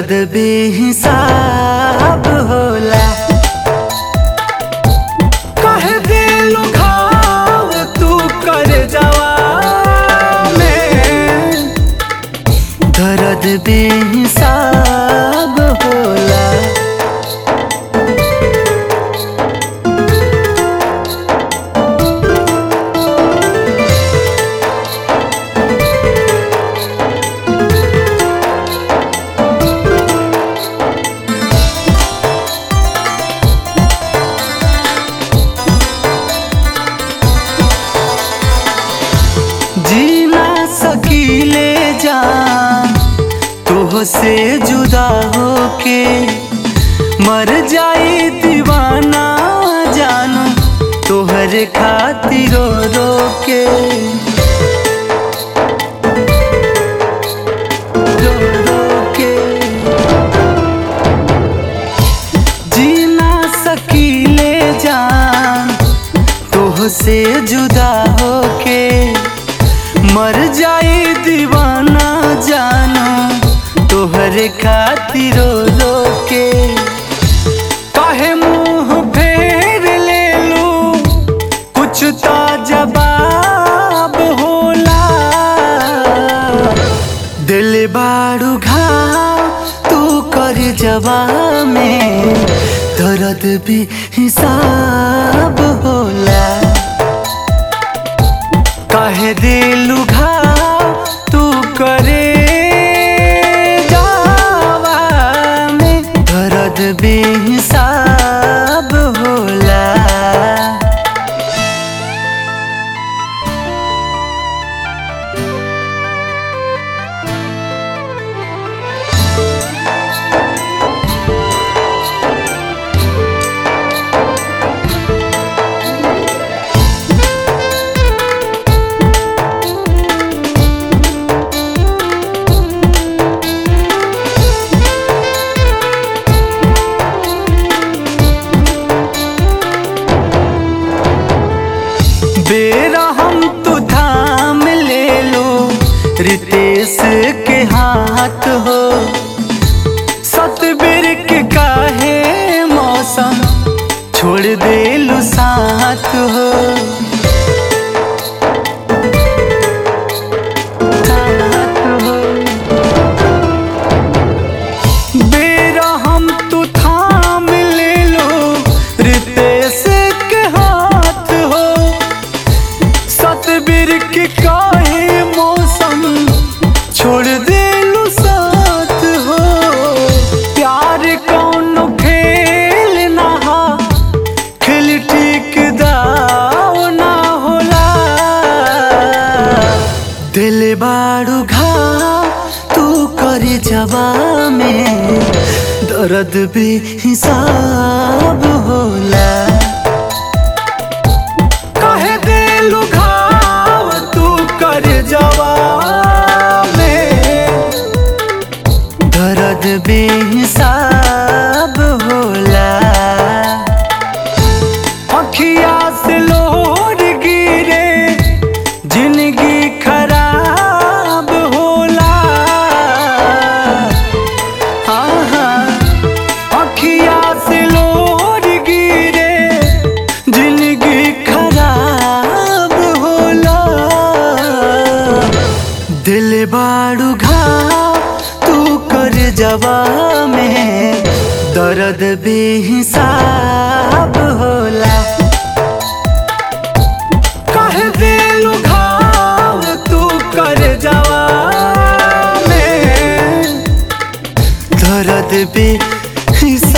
दर्द बेहिसाब होला कह दिलु घाव तू कर जवा में दर्द बेहिसाब होला जीना सकीले जान तोह से जुदा होके मर जाई दीवाना जानू तोहरे खातिर रो रो के रो रो के जीना सकीले जान तोह से जुदा होके मर जाई दीवाना जानो तोहरे खातिर रो रो के काहे मुंह फेर ले लू कुछ तो जवाब होला दिल बाड़ू घाव तू कर जवाब में दर्द भी हिसाब होला काहे दिलु घाव तू करे जावा में दर्द बेहिसाब होला बेरा हम तो थाम ले लो रितेश के हाथ हो सतबीर के काहे मौसम छोड़ दे लो साथ हो साथ हो बेरा हम तू थाम ले लो रितेश के हाथ हो सतबीर के काहे मौसम छोड़ दे लो साथ हो प्यार कौन खेल ना हा खेल ठीक दाव ना होला दिल बाड़ू घा तू कर जवा में दर्द भी हिसाब होला कहे दिलु घाव तू कर जवा में दर्द बेहिसाब होला अखिया से लोर गिरे जिंदगी खराब होला हाँ हाँ अखिया से लोर गिरे जिंदगी खराब होला दिल बाड़ू घा तू कर जवा में दर्द बेहिसाब होला कह दिलु घाव तू कर जवा में दर्द बेहिसाब